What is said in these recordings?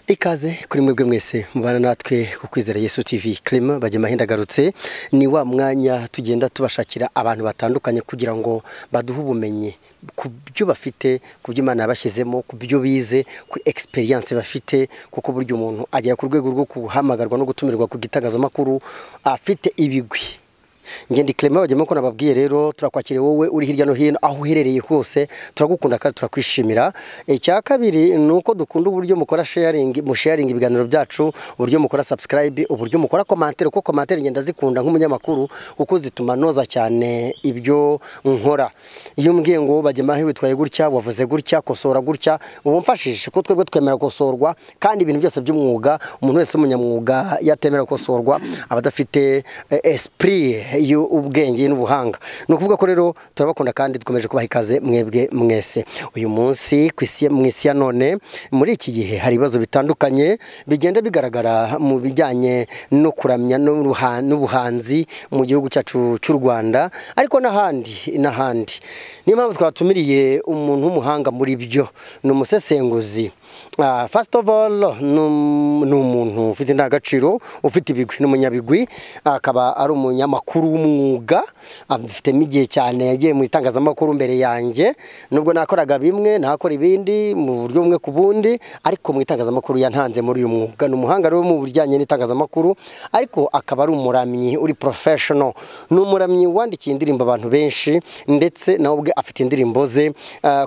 ikaze kuri mwebwe mwese mubana natwe ku kwizera yesu tv kirima bagema agarutse ni wa mwanya tugenda tubashakira abantu batandukanye kugira ngo baduhe ubumenyi ku byo bafite ku byo imana yabashyizemo ku byo bize kuri egisperiyanse bafite kuko burya umuntu agera ku rwego rwo guhamagarwa no gutumirwa ku gitangazamakuru afite ibigwi ngende kirema bagema ko nababwiye rero turakwakiriye wowe uri hirya no hino aho uherereye hose turagukunda kandi turakwishimira icya kabiri ni uko dukunda uburyo mukora sharingi musharingi ibiganiro byacu uburyo mukora sabusikarayibe uburyo mukora komantere kuko komantere ngenda zikunda nk'umunyamakuru kuko zituma noza cyane ibyo nkora iyo mbwiye ngo bagema witwaye gutya wavuze gutya kosora gutya ubu mfashije ko twebwe twemera gukosorwa kandi ibintu byose by'umwuga umuntu wese w'umunyamwuga yatemera gukosorwa aba adafite esipuri y'ubwenge n'ubuhanga ni ukuvuga ko rero turabakunda kandi dukomeje kubaha ikaze mwebwe mwese uyu munsi mu isi ya none muri iki gihe hari ibibazo bitandukanye bigenda bigaragara mu bijyanye no kuramya n'ubuhanzi mu gihugu cyacu cy'u rwanda ariko n'ahandi n'ahandi niyo mpamvu twatumiriye umuntu w'umuhanga muri byo ni umusesenguzi fasiti ofu oru ni umuntu ufite indangagaciro ufite ibigwi ni umunyabigwi akaba ari umunyamakuru w'umwuga afitemo igihe cyane yagiye mu itangazamakuru mbere yanjye nubwo nakoraga bimwe nakora ibindi mu buryo bumwe ku bundi ariko mu itangazamakuru yantanze muri uyu mwuga ni umuhanga rero mu bijyanye n'itangazamakuru ariko akaba ari umuramyi uri porofeshono ni umuramyi wandikiye indirimbo abantu benshi ndetse nawe ubwe afite indirimbo ze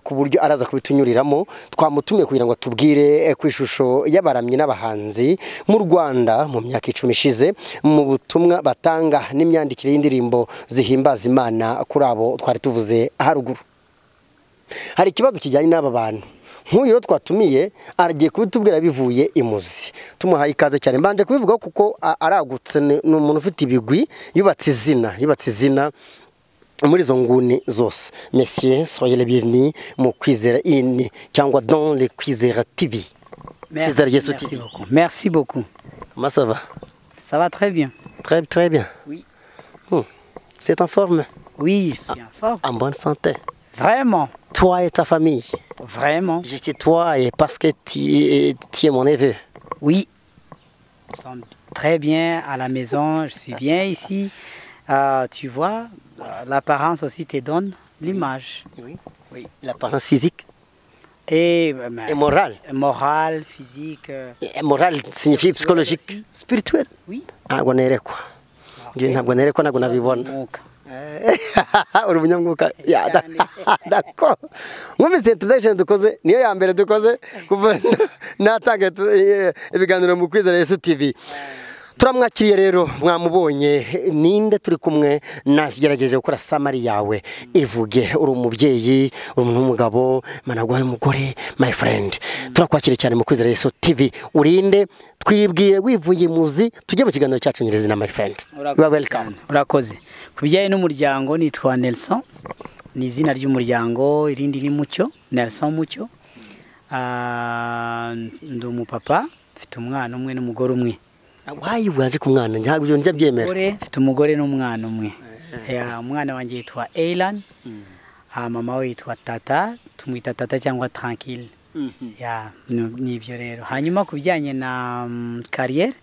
ku buryo araza kubitunyuriramo twamutumiye kugira ngo tubwire ku ishusho y'abaramyi n'abahanzi mu rwanda mu myaka icumi ishize mu butumwa batanga n'imyandikire y'indirimbo zihimbaza imana kuri abo twari tuvuze haruguru hari ikibazo kijyanye n'aba bantu nk'uyu rero twatumiye aragiye kubitubwira bivuye imuzi tumuhaye ikaze cyane mbanje kubivuga kuko aragutse ni umuntu ufite ibigwi yubatse izina yubatse izina muri izo nguni zose mesiye soyere bivini mu kwizera ini cyangwa donle kwizera tivi kwizera yesu tivi merci beaucoup comment ça va ça va très bien très très bien oui hmm. c'est en forme oui je suis en forme en bonne santé vraiment toi et ta famille vraiment je dis toi et parce que tu, tu es mon neveu oui nous sommes très bien à la maison je suis bien ici euh, tu vois l'apparence aussi te donne l'image. Oui. oui. L'apparence physique. Et, et morale. Morale, physique. Et morale signifie psychologique. Aussi. Spirituel. Oui. ntabwo nerekwa ntabwo nerekwa ntabwo nabibona uri umunyamwuka dako mwumvise introduction dukoze niyo ya mbere dukoze kuva natanga ibiganiro mu kwizera yesu tv turamwakiriye rero mwamubonye ninde turi kumwe nagerageje gukora samari yawe ivuge uri umubyeyi umuntu w'umugabo managwaye umugore my friend turakwakiriye cyane mu kwizera yesu tv urinde twibwire wivuye imuzi tujye mu kiganiro cyacu nyir'izina my friend urakoze ku bijyanye n'umuryango nitwa nelson ni izina ry'umuryango irindi ni mucyo nelson mucyo ndi umupapa mfite umwana umwe n'umugore umwe wayi waje ku mwana ntabwo ibyo njya byemera mfite umugore n'umwana umwe umwana wanjye yitwa eyirani mama we yitwa tata tumwita tata cyangwa tarankire ni ibyo rero hanyuma ku bijyanye na kariyeri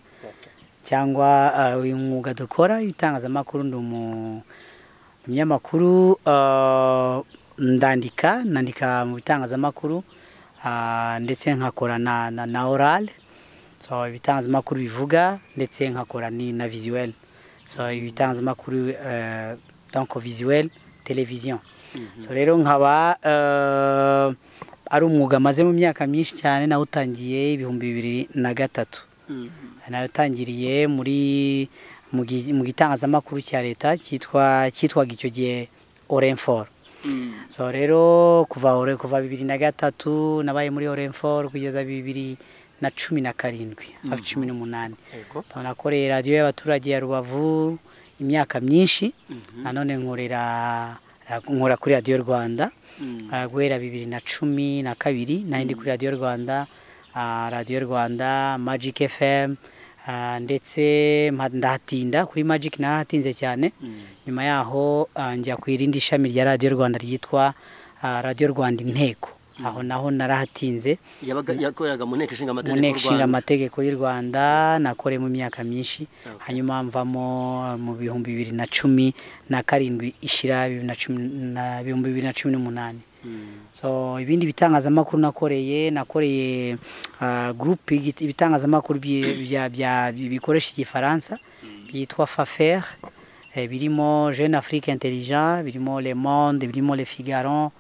cyangwa uyu mwuga dukora w'itangazamakuru ni umunyamakuru ndandika nandika mu bitangazamakuru ndetse nkakora na orale so ibitangazamakuru bivuga ndetse nkakora ni na visuel so ibitangazamakuru donc visuel televiziyo so rero nkaba ari umwuga maze mu myaka myinshi cyane nawutangiye ibihumbi bibiri na gatatu nawutangiriye muri mu gitangazamakuru cya leta cyitwa cyitwaga icyo gihe orenforo so rero kuva kuva bibiri na gatatu nabaye muri orenforo kugeza bibiri na cumi na karindwi hafi cumi n'umunani nakoreye radiyo y'abaturage ya rubavu imyaka myinshi nanone nkora kuri radiyo rwanda guhera bibiri na cumi na kabiri n'indi kuri radiyo rwanda radiyo rwanda magike fm ndetse ndahatinda kuri magike narahatinze cyane nyuma yaho njya ku irindi shami rya radiyo rwanda ryitwa radiyo rwanda inteko aho naho narahatinze yabaga yakoreraga mu nteko ishinga mu amategeko y'u nteko ishinga Rwanda. amategeko y'u rwanda nakoreye mu myaka myinshi Okay. hanyuma mvamo mu bihumbi bibiri na cumi na karindwi ishira bibiri na cumi na- bihumbi bibiri na cumi n'umunani Mm. so ibindi bitangazamakuru nakoreye nakoreye ah, group y'igi- ibitangazamakuru byi- bya- bya- bikoresha igifaransa byitwa fafer eh, birimo jeune afrique intelligent birimo le monde birimo le figaro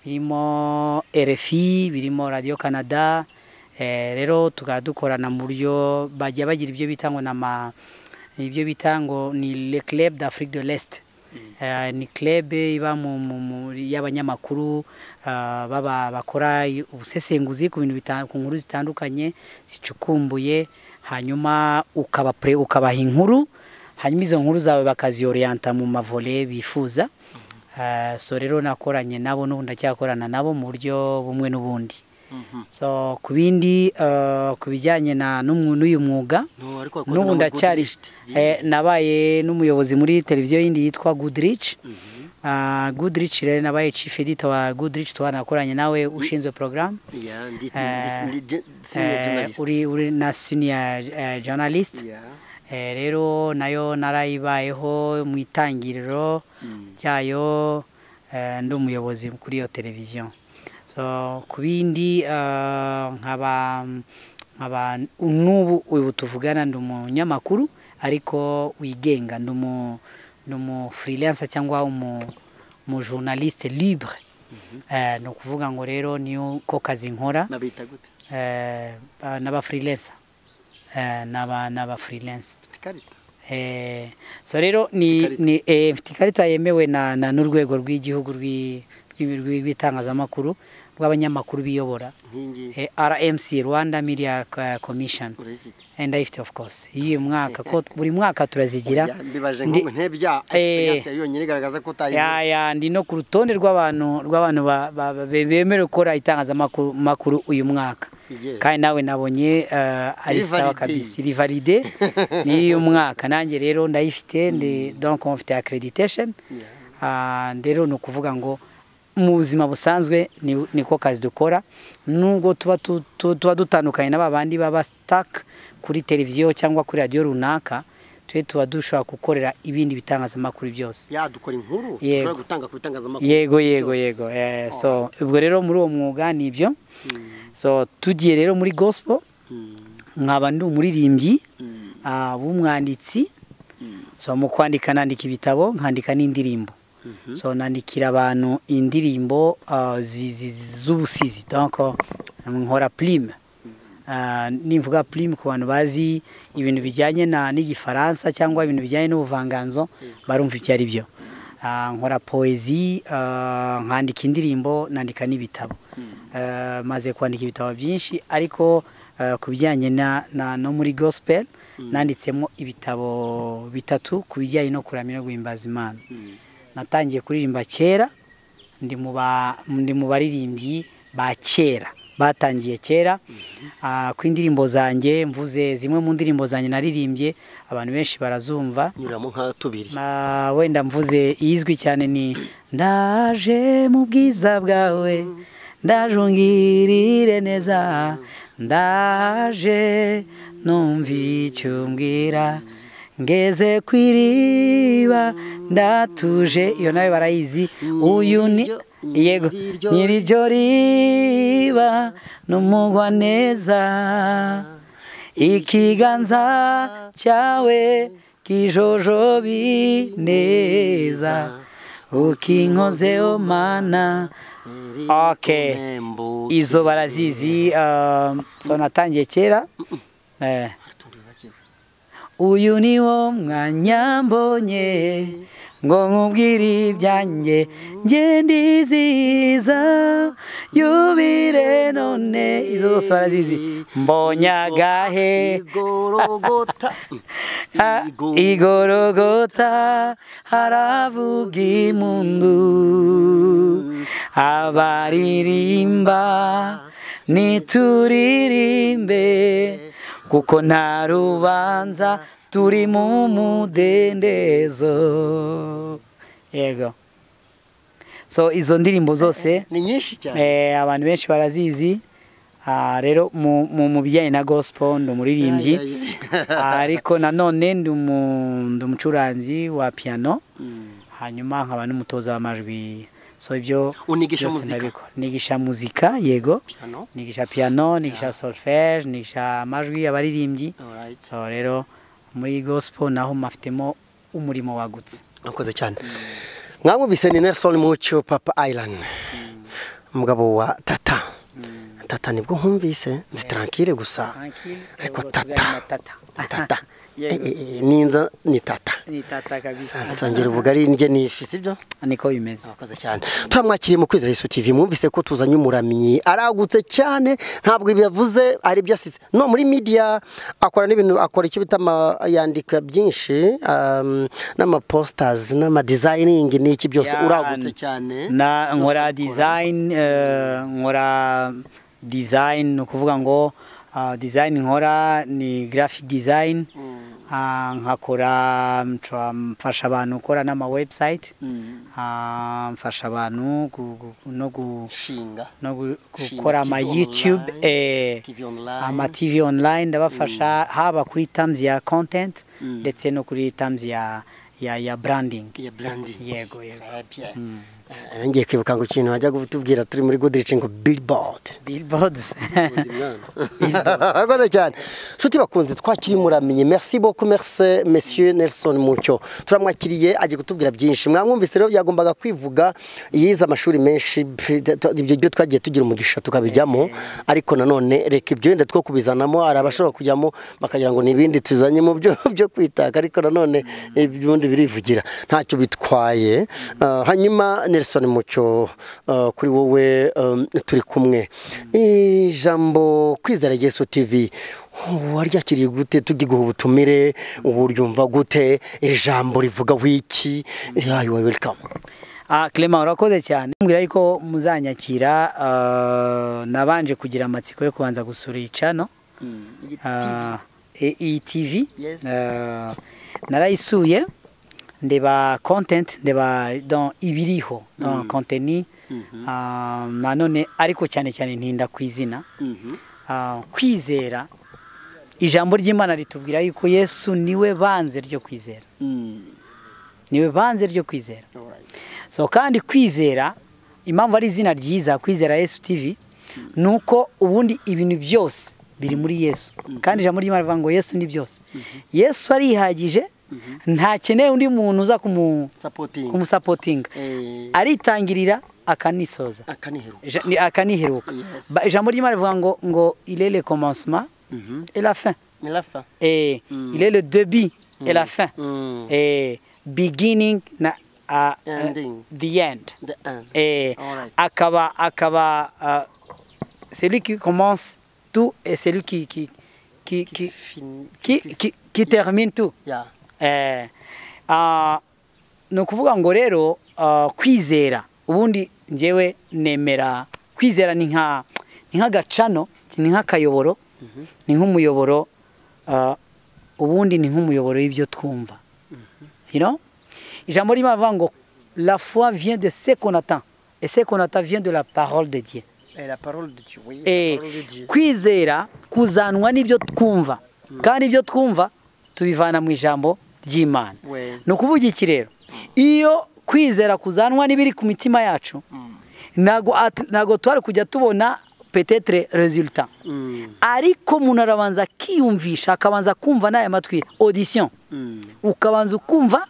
birimo rfi birimo radio canada eh, rero tukaba dukorana mu buryo bajya bagira ibyo bita ngo ni ama- ibyo bita ngo ni le club d'afrique de l'est Eh, ni club iba mu- mu- mu- y'abanyamakuru ah, baba bakora i- ubusesenguzi ku bintu bita- ku nkuru zitandukanye zicukumbuye hanyuma ukaba pre- ukabaha inkuru hanyuma izo nkuru zawe bakaziyoriyanta mu mavole bifuza Ah, so rero nakoranye nabo n'ubu ndacyakorana nabo mu buryo bumwe n'ubundi Mhm. so ku bindi ah, ku bijyanye na n'umwu- n'uyu mwuga No, ariko wakoze n'ubu no mu ndacyari Buddhist. eh, nabaye n'umuyobozi muri televiziyo yindi yitwa goodrich Mhm. Ah, goodrich rero nabaye chief editor wa goodrich twanakoranye nawe ushinzwe program Yeah, ndi- Eh, ndi- ndi- senior Eh, journalist. uri uri na senior eh, journalist Yeah. Eh, rero nayo narayibayeho mu itangiriro Mm. ryayo eh, ndi umuyobozi kuri iyo televiziyo so ku bindi eh, nkaba nkaba n'ubu ubu tuvugana ndi umunyamakuru ariko wigenga ndi umu ni umu freelancer cyangwa umu umu journaliste libre Eh, ni ukuvuga ngo rero niko kazi nkora Nabita gute? eh, ba- n'aba freelancer eh, n'aba n'aba freelancer Mfite ikarita. Eh, so rero ni Ikarita. ni eh, mfite ikarita yemewe na na n'urwego rw'igihugu rw'i- rw'i- rw'i- rw'itangazamakuru bw'abanyamakuru biyobora Nkingi. eh, RMC Rwanda Media eh, Commission Urayifite? and ifite of course iyo mwaka ko buri mwaka turazigira Oya, mbibaje Ndi- ngo ntebya Eh. experience yonyine igaragaza ko utayi. ya ya ndi no ku rutonde rw'abantu rw'abantu ba- ba- ba- be- bemerewe gukora itangazamakuru makuru uyu mwaka Yes. kandi nawe nabonye uh, ari Iri sawa valide. kabisa iri valide ni umwaka nanjye rero ndayifite ndi donc mfite accreditation Yeah. Ah, rero ni ukuvuga ngo mu buzima busanzwe ni- niko kazi dukora nubwo tuba tu- tu- tuba dutandukanye n'aba bandi baba sitaka kuri televiziyo cyangwa kuri radiyo runaka twe tuba dushobora gukorera ibindi bitangazamakuru byose Ya dukora inkuru dushobora Yego. gutanga ku bitangazamakuru. yego yego byose. yego Eh, so ubwo rero muri uwo mwuga ni ibyo Mm, so tugiye rero muri gospel mm, nkaba ndi umuririmbyi mm, ah, w'umwanditsi mm, so mu kwandika nandika ibitabo nkandika n'indirimbo mhm. so nandikira abantu indirimbo ah, zi- zi- z'ubusizi donc nkora plime Ah, nivuga plime ku bantu bazi ibintu bijyanye na n'igifaransa cyangwa ibintu bijyanye n'ubuvanganzo barumva ibyo ari byo Ah, nkora poezi ah, nkandika indirimbo nandika n'ibitabo Eh, maze kwandika ibitabo byinshi ariko eh, ku bijyanye na- na- no muri gospel nanditsemo ibitabo bitatu ku bijyanye no kuramya no guhimbaza imana Mm. natangiye kuririmba kera ndi mu ba- ndi mu baririmbyi ba kera batangiye kera Ah, ku indirimbo zanjye mvuze zimwe mu ndirimbo zanjye naririmbye abantu benshi barazumva Nyuramo nka tubiri. Ma- wenda mvuze iyizwi cyane ni ndaje mu bwiza bwawe ndaje ungirire neza ndaje numva icyo umbwira ngeze ku iriba ndatuje iyo nawe barayizi uyu ni Nyir'iryo- yego nyir'iryo- nyir'iryo riba n'umugwa neza ikiganza cyawe kijojobi neza ukinkozeho mana Iri Okay. kumembo. izo barazizi um, so natangiye kera eh. Turibagiwe. uyu ni wo mwanya mbonye ngo nkubwire ibyanjye nge ndizihiza yubire none izo zose barazizi mbonye agahe Igorogota. Ha- Igo- igorogota haravuga imundu abaririmba nituririmbe kuko nta rubanza turi mu mudendezo yego so izo ndirimbo zose ni nyinshi cyane eh, abantu benshi barazizi Ah, rero mu mu- mu bijyanye na gospel ndi umuririmbyi Ya, ya, ya. Ah, ariko nanone ndi umu- ndi umucuranzi wa piano Mm. hanyuma nkaba n'umutoza w'amajwi so ibyo Unigisha byose muzika? ndabikora. nigisha muzika yego Piano. nigisha piano nigisha solfège nigisha amajwi abaririmbyi Alright. so rero muri gospel naho mafitemo umurimo wagutse urakoze cyane mwamubise ni nelson mucyo papa island umugabo wa tata tata nibwo nkumvise nzi tarankire gusa ariko tata tata Yego. Eh, eh, eh, ninza ni tata ni tata kabisa nsongera ubugari njye nifi sibyo niko bimeze urakoze cyane turamwakiriye mu kwizera yesu tv mwumvise ko tuzanye umuramyi aragutse cyane ntabwo ibi yavuze ari ibyo asize no muri media akora n'ibintu akora icyo bita ama- yandika byinshi um, n'amaposters n'amadizayiningi n'iki byose Ya, uragutse cyane na nkora Byose ukora. design eh, nkora design ni ukuvuga ngo ah, design nkora ni graphic design Ah, nkakora mfa- mfasha abantu gukora n'ama website Ah, mfasha abantu gu- gu- no gu- shinga no gu- Gushinga gukora TV ama youtube online, eh, TV online. ama tv online ndabafasha haba kuri terms ya content Mm. ndetse no kuri terms ya ya ya branding ya branding yego yego ngiye kwibuka ngo ikintu wajya kutubwira turi muri goodrich ngo billboard billboards urakoze cyane nshuti bakunze twakiriye muramenye merci beaucoup merci monsieur nelson mucyo turamwakiriye agiye kutubwira byinshi mwamwumvise rero yagombaga kwivuga yize amashuri menshi p- t- t- ibyo byo twagiye tugira umugisha tukabijyamo ariko nanone reka ibyo wenda two kubizanamo hari abashobora kujyamo bakagira ngo ni ibindi tuzanye mu byo byo kwitaka ariko nanone ubundi birivugira ntacyo bitwaye Ah, hanyuma nelson mucyo ah, kuri wowe um, turi kumwe ijambo kwizera yesu tv waryakiriye gute tujye guha ubutumire ubu ryumva gute ijambo rivuga wiki yayo welcome Ah, Clement urakoze cyane mbwira yuko muzanyakira ah, nabanje kugira amatsiko yo kubanza gusura iyi channel ah, e- iyi TV Yes. Ah, narayisuye ndeba content ndeba dans ibiriho dans contenu Ah, nanone ariko cyane cyane ntinda ku izina Ah, kwizera ijambo ry'Imana ritubwira yuko Yesu niwe banze ryo kwizera niwe banze ryo kwizera so kandi kwizera impamvu ari izina ryiza kwizera yesu tv ni uko ubundi ibintu byose biri muri yesu kandi ijambo ry'imana rivuga ngo yesu ni byose yesu arihagije ntakeneye undi muntu uza kumu- kumusapotinga Eh. aritangirira akanisoza akanihero Ja- ni- akaniheruka Yes. Ba- ijambo ry'imana rivuga ngo ngo il est le commencement et la fin milafa Eh, Mm. il est le début et la fin Mm. Eh, beginning na ah, ah, Ending. the end the end Eh, Alright. akaba akaba ah, celui qui commence tout et celui qui qui qui qui, Fin- qui, qui- qui termine tout yeah eh, ah, ni ukuvuga ngo rero ah, kwizera ubundi njyewe nemera kwizera ni nka ni nk'agacano ni nk'akayoboro ni nk'umuyoboro ah, ubundi ni nk'umuyoboro w'ibyo twumva you know? ijambo ry'imana rivuga ngo la foi vient de ce qu'on attend et ce qu'on attend vient de la parole de Dieu Eh, la parole de Dieu oui, la Eh, parole de Dieu. kwizera kuzanwa n'ibyo twumva kandi ibyo twumva tubivana mu ijambo ry'imana We. ni ukuvuga iki rero iyo kwizera kuzanwa n'ibiri ku mitima yacu ntago at- ntago twari kujya tubona petetre resultat Mm. ariko umuntu arabanza akiyumvisha akabanza kumva n'aya matwi audition Mm. ukabanza ukumva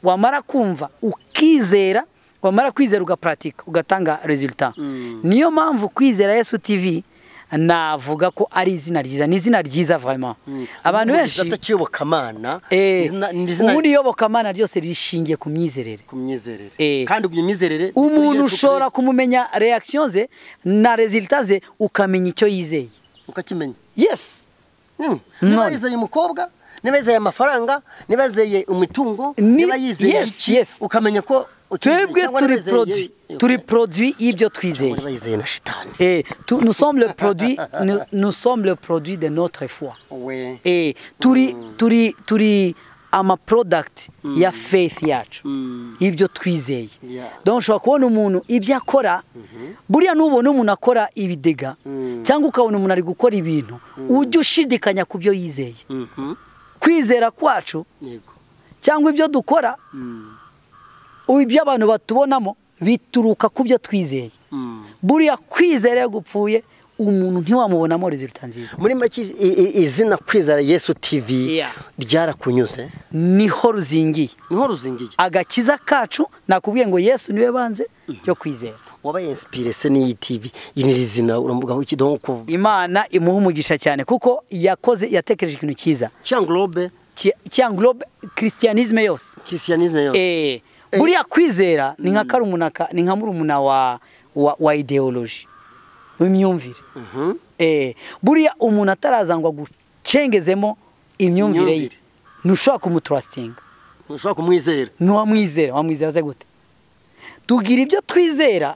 wamara kumva ukizera wamara kwizera ugaparatika ugatanga resultat Mm. niyo mpamvu kwizera yesu tv navuga ko ari izina ryiza ni izina ryiza vraiment abantu benshi atakiyobokamana eh, ni izina ubundi iyobokamana ryose rishingiye ku myizerere ku myizerere Eh. kandi iyo myizerere umuntu ushobora kumumenya reaction ze na resultat ze ukamenya icyo yizeye ukakimenya yes Mm. None. niba yizeye umukobwa niba yizeye amafaranga niba yizeye umutungo Ni- niba yizeye yes, iki yes. ukamenya ko utizeye, twebwe cyangwa turi niba yizeye- produit turi produit y'ibyo twizeye niba yizeye na shitani Et tout- nous sommes le produit, nous, nous sommes le produit de notre foi. we Et turi, turi, turi, amaprodakiti ya faith yacu y'ibyo twizeye dore ushobora kubona umuntu ibyo akora buriya nubona umuntu akora ibidega cyangwa ukabona umuntu ari gukora ibintu ujya ushidikanya ku byo yizeye kwizera kwacu cyangwa ibyo dukora ibyo abantu batubonamo bituruka ku byo twizeye buriya kwizera iyo gupfuye umuntu ntiwamubonamo rezilita nziza muri make i- i- izina kwizera yesu tv Yeah. ryarakunyuze niho ruzingiye niho ruzingiye agakiza kacu nakubwiye ngo yesu niwe banze yo kwizera wabaye insipire se n'iyi tv iyi ni izina urambuga aho ikidoho ko imana imuha umugisha cyane kuko yakoze yatekereje ikintu cyiza cyangorobe ki- cyanglobe christianisme yose kisiyanizme yose Eh, buriya kwizera ni nka karumuna ka- ni nka murumuna wa wa, wa ideology w'imyumvire Mhm. eh, buriya umuntu atarazangwa gucengezemo imyumvire ye Imyumvire. ntushobora kumutrustinga ushobora kumwizera ntiwamwizera wamwizera ze gute tugira ibyo twizera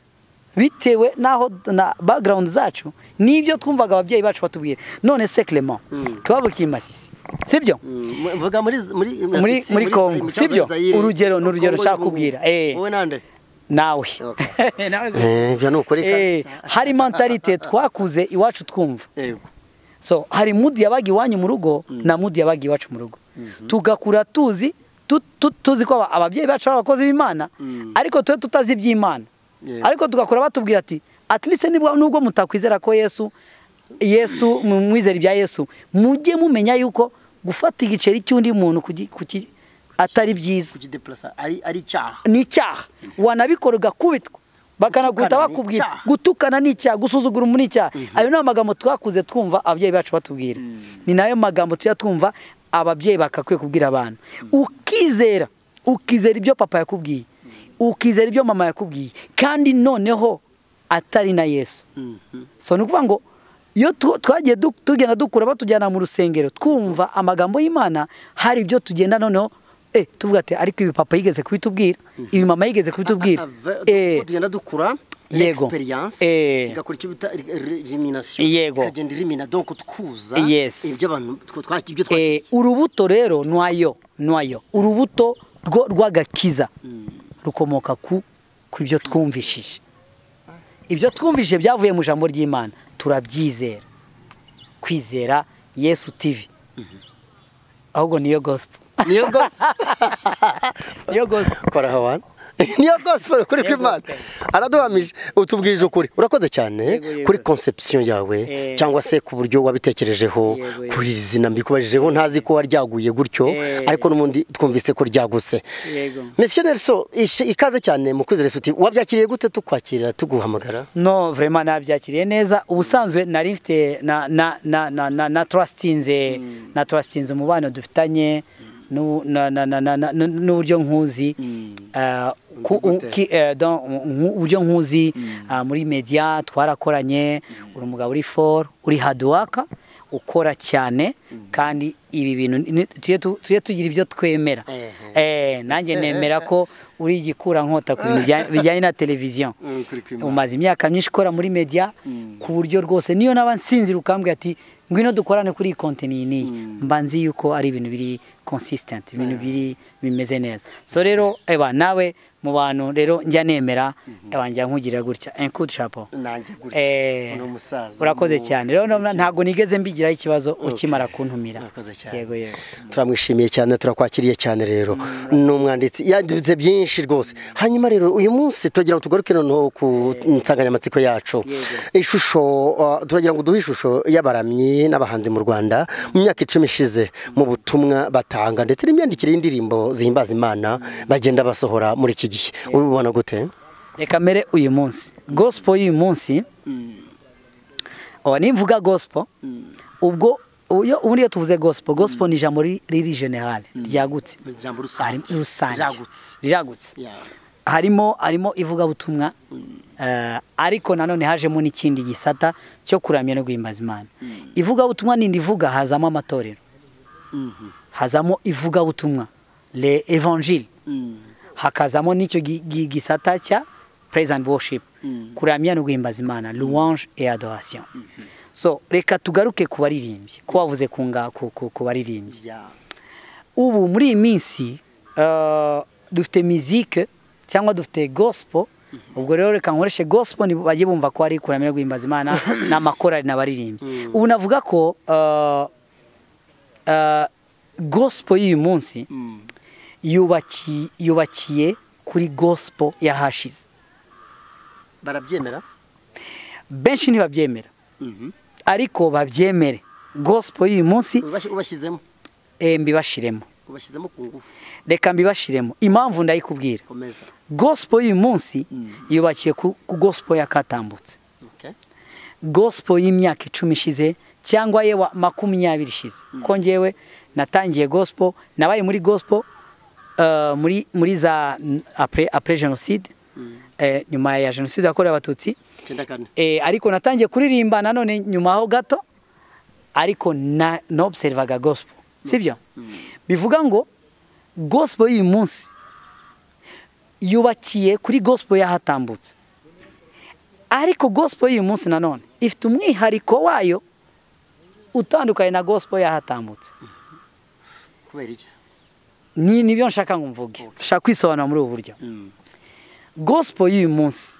bitewe n'aho na background zacu n'ibyo twumvaga ababyeyi bacu batubwira none se clement Mm. twabukiye masisi sibyo Mm, mvuga muri muri Muri- si- muri Congo, mu cyangwa sibyo? Zaire. Urugero, ni urugero Congo nshaka y'ubu. kubwira, eh. wowe nande nawe Okay. Nawe se- Eh, ibyo ni ukuri Eh, kabisa. hari mentalite twakuze iwacu twumva Yego. so hari mudi yabaga iwanyu mu rugo na mudi yabaga iwacu mu rugo tugakura tuzi tu- tu- tuzi ko aba- ababyeyi bacu ari abakozi b'imana Mm. ariko twe tutazi iby'imana Yego. ariko tugakura batubwira ati at least nibwo nubwo mutakwizera ko yesu yesu mwizera ibya yesu mujye mumenya yuko gufata igiceri cy'undi muntu kugi- kuki- atari byiza Kujidepurasa ari ari icyaha ni icyaha wanabikora ugakubitwa bakanaguhita Gutukana ni bakubwira icyaha. gutukana ni icyaha gusuzugura umuntu ni icyaha ayo ni amagambo twakuze twumva ababyeyi bacu batubwira ni nayo magambo tujya twumva ababyeyi bagakwiye kubwira abantu ukizera ukizera ibyo papa yakubwiye ukizera ibyo mama yakubwiye kandi noneho atari na yesu Mhm. so ni ukuvuga ngo iyo tu- twagiye du- tugenda dukura batujyana mu rusengero twumva amagambo y'imana hari ibyo tugenda noneho eh tuvuga ati ariko ibi papa yigeze kubitubwira ibi mama yigeze kubitubwira Ave- eh tugenda dukura Yego. experience Eh. igakora icyo bita elimination Yego. ikagenda irimina donc twuza Yes. ibyo abantu twa- twa- ibyo eh, twakiriye urubuto rero nwayo nwayo urubuto rwo- rw'agakiza rukomoka ku ku ibyo twumvishije ibyo twumvishije byavuye mu ijambo ry'imana turabyizera kwizera yesu tv ahubwo niyo gospel niyo gospel niyo gospel kora hawana niyo gospel kuri Niyo kw'Imana gospel. araduhamije utubwije ukuri urakoze cyane Yego, yego. kuri conception yawe Eh. cyangwa se ku buryo wabitekerejeho Yego, yego. kuri iri zina mbikubajijeho ntazi ko waryaguye gutyo Eh. ariko n'ubundi twumvise ko ryagutse Yego. Monsieur Nelson ishi- ikaze cyane mu kwizera isuti wabyakiriye gute tukwakirira tuguhamagara no vrema nabyakiriye neza ubusanzwe nari mfite na na na na na na trustinze na trustinze umubano dufitanye n'u- na- na- na- na- na- n'uburyo nkuzi eh, ku- Nzi gute? ki- eh, dans- nku- uburyo nkuzi ah, muri media twarakoranye uri umugabo uri for uri haduwaka ukora cyane kandi ibi bintu ni- tujye tu- tujye tugira ibyo twemera Ehe. Eh, nanjye nemera ko uri igikura nkota ku bintu bijya- bijyanye na televiziyo Mm, kuri kw'Imana. umaze imyaka myinshi ukora muri media ku buryo rwose niyo naba nsinzira ukambwira ati ngwino dukorane kuri iyi konteni iyi n'iyi mba nzi yuko ari ibintu biri consistent ibintu biri bimeze neza so rero eba nawe mu bantu rero njya nemera eba njya nkugira gutya enkudu shapo nanjye gutya Eh, uno musaza urakoze mu- cyane rero ntabwo nigeze mbigiraho ikibazo ukimara kuntumira Urakoze cyane. yego yego turamwishimiye cyane turakwakiriye cyane rero ni umwanditsi yanditse byinshi rwose hanyuma rero uyu munsi turagira ngo tugaruke noneho ku nsanganyamatsiko yacu ishusho uh, turagira ngo duhe ishusho y'abaramyi n'abahanzi mu rwanda mu myaka icumi ishize mu butumwa batanga ndetse n'imyandikire y'indirimbo zihimbaza imana bagenda basohora muri iki gihe ubibona gute reka mbere uyu munsi gospel y'uyu munsi oh, nimvuga gospel ubwo uyo- ubundi iyo tuvuze gospel gospel ni ijambo ri- riri generale ryagutse ijambo Hari- rusange ryagutse riragutse harimo harimo ivugabutumwa eh, ariko nanone hajemo n'ikindi gisata cyo kuramya no guhimbaza imana ivugabutumwa nindi ivuga hazamo amatorero hazamo ivugabutumwa le evangile hakazamo n'icyo gi- gi- gisata cya praise and worship kuramya no guhimbaza imana louange et adoration so reka tugaruke ku baririmbyi ko wavuze ku nga- ku- ku ku baririmbyi ubu muri iyi minsi eh, dufite mizike cyangwa dufite gospel ubwo rero reka nkoreshe gospel nibo bajye bumva ko ari ikuramira guhimbaza imana n'amakorari n'abaririmbyi ubu navuga ko eh, eh, gospel y'uyu munsi yubaki- yubakiye kuri gospel yahashize barabyemera benshi ntibabyemera ariko babyemere gospel y'uyu munsi ubashyizemo eh, mbibashiremo ubashyizemo ku ngufu reka mbibashiremo impamvu ndayikubwira komeza gospel y'uyu munsi Mm. yubakiye ku ku gospel yakatambutse Okay. gospel y'imyaka icumi ishize cyangwa yewe makumyabiri ishize ko ngewe natangiye gospel nabaye muri gospel eh, muri muri za n- après après jenoside eh, nyuma ya jenoside yakorewe abatutsi icyenda kane Eh, ariko natangiye kuririmba nanone nyuma aho gato ariko na nobsevaga gospel sibyo bivuga ngo gospel y'uyu munsi yubakiye kuri gospel yahatambutse ariko gospel y'uyu munsi nanone ifite umwihariko wayo utandukanye na gospel yahatambutse kubera iki ni nibyo nshaka ngo mvuge nshaka kwisobanura muri ubu buryo Mm. gospel y'uyu munsi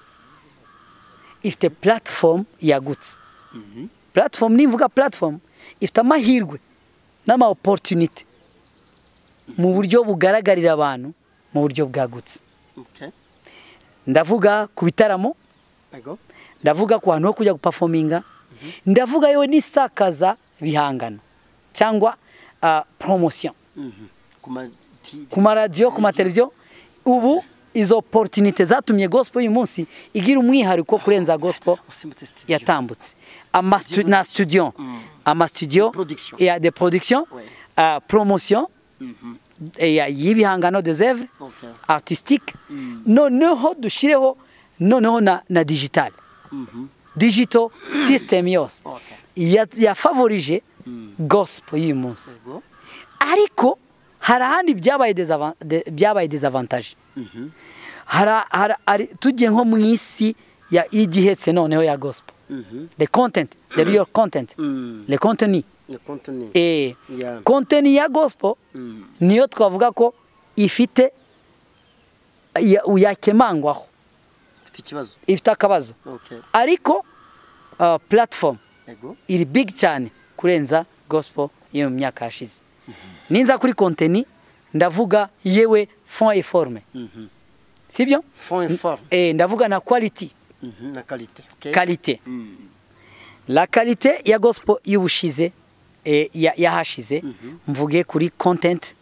ifite platform yagutse Mhm. platform nimvuga platform ifite amahirwe n'ama opportunity mu buryo bugaragarira abantu mu buryo bwagutse Okay. ndavuga ku bitaramo Ego. ndavuga ku hantu ho kujya gupafominga ndavuga yewe n'isakaza bihangano cyangwa ah, promotion Mhm. Ku ma- ti- ku maradiyo ku mateleviziyo ubu izo opportunity zatumye gospel y'uyu munsi igira umwihariko kurenza gospel usimbutse studio. yatambutse ama stu, na studio Mm. ama studio Production. ya de production Ouais. uh, promotion Mhm. eh, ya- y'ibihangano des œuvres Okay. artistique Mm. noneho dushireho noneho na, na digital Mhm. digital system yose Okay. Ya- yafavorije gospel y'uyu munsi Ego. ariko hari ahandi byabaye desavan- de- byabaye desavantage Mhm. Hara- hara- ari- tujye nko mu isi ya- y'igihetse noneho ya gospel Mhm. the content the real content Mm. le contenu Le contenu. eh Yeah. contenu ya gospel Mm. niyo twavuga ko ifite ya- yakemangwaho Mfite ikibazo. ifite akabazo Okay. ariko uh, platform Ego. iri big cyane kurenza gospel yo mu myaka yashize ninza kuri contenu ndavuga yewe fond et forme Mhm. sibyo Fond et forme. eh ndavuga na quality Mhm. Na qualité. Okay. qualité Mm. la qualité ya gospel y'ubushize eh, ya- yahashize Mhm. mvuge kuri content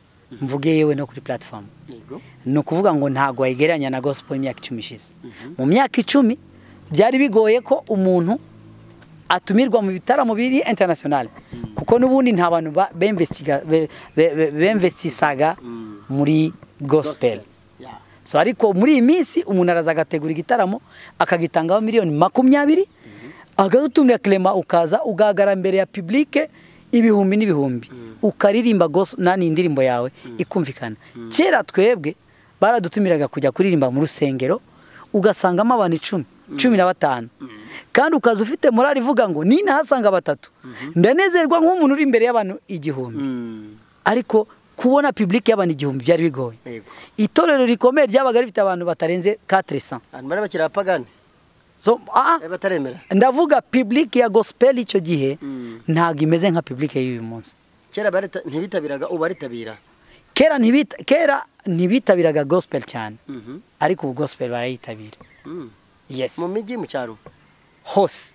mvuge yewe no kuri platform Ego. ni ukuvuga ngo ntabwo wayigereranya na gospel y'imyaka icumi ishize mu myaka icumi byari bigoye ko umuntu atumirwa mu bitaramo biri international kuko n'ubundi nta bantu ba- bemvestiga- be- be- be- bemvestisaga Mm. muri gospel Yeah. so ariko muri iyi minsi umuntu araza agategura igitaramo akagitangaho miliyoni makumyabiri agatumira clement ukaza ugahagarara imbere ya publike ibihumbi n'ibihumbi ukaririmba gos- nani indirimbo yawe ikumvikana kera twebwe baradutumiraga kujya kuririmba mu rusengero ugasangamo abantu icumi cumi na batanu kandi ukaza ufite morali ivuga ngo ninahasanga batatu ndanezerwa nk'umuntu uri imbere y'abantu igihumbi Mm. ariko kubona publike y'abantu igihumbi byari bigoye Ego. itorero rikomeye ryabaga rifite abantu batarenze 400 Abantu bari bakiri abapagani. so ah, bari bataremera. ndavuga public ya gospel icyo gihe Mm. ntabwo imeze nka public y'uyu munsi Kera barita- ntibitabiraga ubu baritabira. kera ntibita kera ntibitabiraga gospel cyane Mhm. ariko ubu gospel barayitabira Mm. yes Mu mijyi mu cyaro hose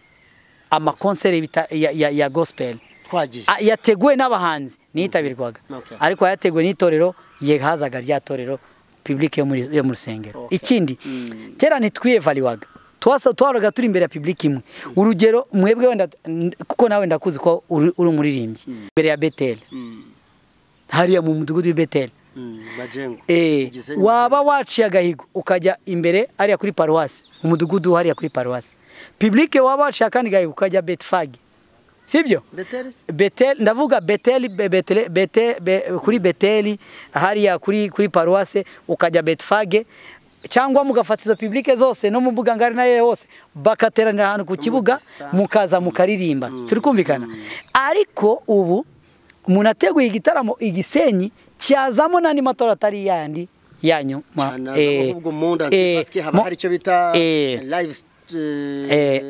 amakonseri y'ibita- ya, ya, ya gospel twagiye. A- yateguwe n'abahanzi niyitabirwaga Okay. ariko yateguwe n'itorero yehazaga rya torero public yo muri- yo mu rusengero Okay. ikindi Mm. kera ntitwiyevaliwaga Twasa- twahoraga turi imbere ya public imwe urugero mwebwe wenda n- kuko nawe ndakuzi ko uri uri umuririmbyi imbere ya beteli Mm. hariya mu mudugudu w'i beteli Mm. Majengo. Eh, Gisenyi. waba waciye agahigo ukajya imbere hariya kuri paruwasi umudugudu hariya kuri paruwasi public waba waciye akandi gahigo ukajya betfag sibyo Beteli se? Betel, ndavuga Beteli, be- Betele, bete, be, kuri Beteli, hariya kuri, kuri paruwase, ukajya Betfage, cyangwa mugafata izo publike zose no mu mbuga ngari nayo hose bakateranira ahantu ku kibuga Mugasa. mukaza mukaririmba turi kumvikana ariko ubu umuntu ateguye igitaramo igisenyi cyazamo n'andi matora atari yandi yanyu ma- cyane eh, ahubwo mu nda eh, basike haba mo- hari icyo bita eh, live eh, eh,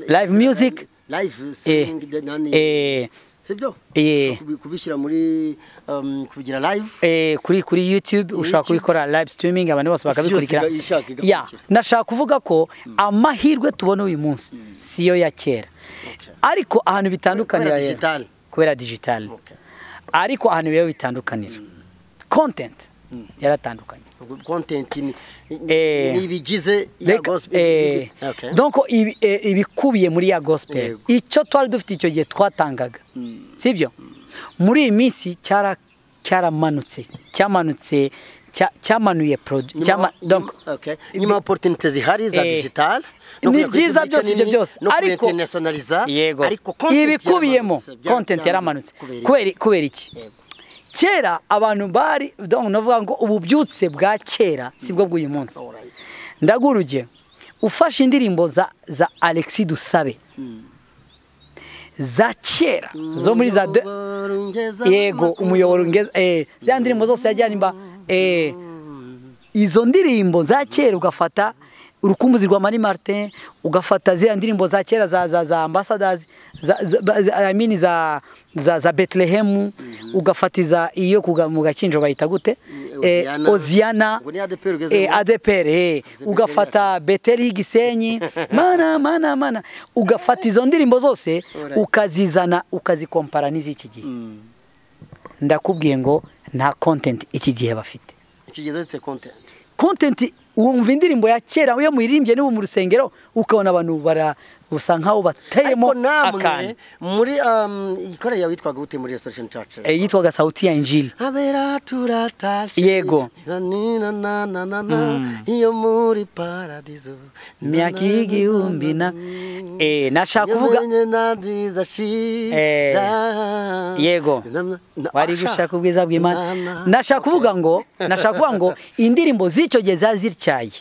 live music. live eh, singing the- nani eh, sibyo eh, Kubi- kubishyira muri um, kubigira live eh, kuri kuri youtube ushaka YouTube. kubikora live streaming abantu bose bakabikurikira yose ishaka igakurikira. Ya, nashaka kuvuga ko amahirwe tubona uyu munsi siyo ya kera Okay. ariko ahantu bitandukanira Kubera rero- digital. kubera digitali Okay. ariko ahantu rero bitandukanira content yaratandukanye Ubwo content ni Eh, ni ibigize ya Reka- gospel eh, Okay. donc ibi- eh, ibikubiye muri ya gospel Yego. icyo twari dufite icyo gihe twatangaga Mm. sibyo muri iyi minsi cyara- cyaramanutse cyamanutse cya- cyamanuye produ- Nyuma- cyama- nyuma- donc okay. nyuma opportunity zihari za Eh, digital ni byiza byose ibyo byose, ariko- ariko internationaliza yego ariko content ibikubiyemo yaramanutse, bya- content yaramanutse kubera- kubera kubera iki Yego. kera abantu bari donc navuga ngo ububyutse bwa kera sibwo bw'uyu munsi Alright. ndaguha urugero ufashe indirimbo za za Alexis Dusabe za kera zo muri za de- Umuyoboro ungeza yego amakuru. umuyoboro ngeza eh za ndirimbo zose yajyanimba eh izo ndirimbo za kera ugafata urukumbuzi rwa Mani Martin ugafata ziriya ndirimbo za kera za za za ambassadors za, za, ba- za, I mean za za, za Bethlehem ugafata iza iyo kuga- mu gakinjo bayita gute eh, Oziana. Oziana Ubwo ni ADPR ugezemo. eh, ADPR eh, Beteli ugafata Beteli y'igisenyi mana mana mana ugafata izo ndirimbo zose Alright. ukazizana ukazikompara n'iz'iki gihe ndakubwiye ngo nta content iki gihe bafite ikigeze cye content content wumva indirimbo ya kera yo muririmbye n'ubu mu rusengero ukabona abantu bara usa nkaho bateyemo ariko namwe akantu muri um, ikorera yawe yitwaga gute muri restoration church Eh, yitwaga sauti ya injili abera turatashe Yego. Na, ni, na, na, na, na, na, Mm. iyo muri paradizo myaka y'igihumbi na Eh, nashaka kuvuga Eh, yego. wari gushaka ubwiza bw'imana nashaka kuvuga ngo nashaka kuvuga ngo indirimbo z'icyo gihe zari zityaye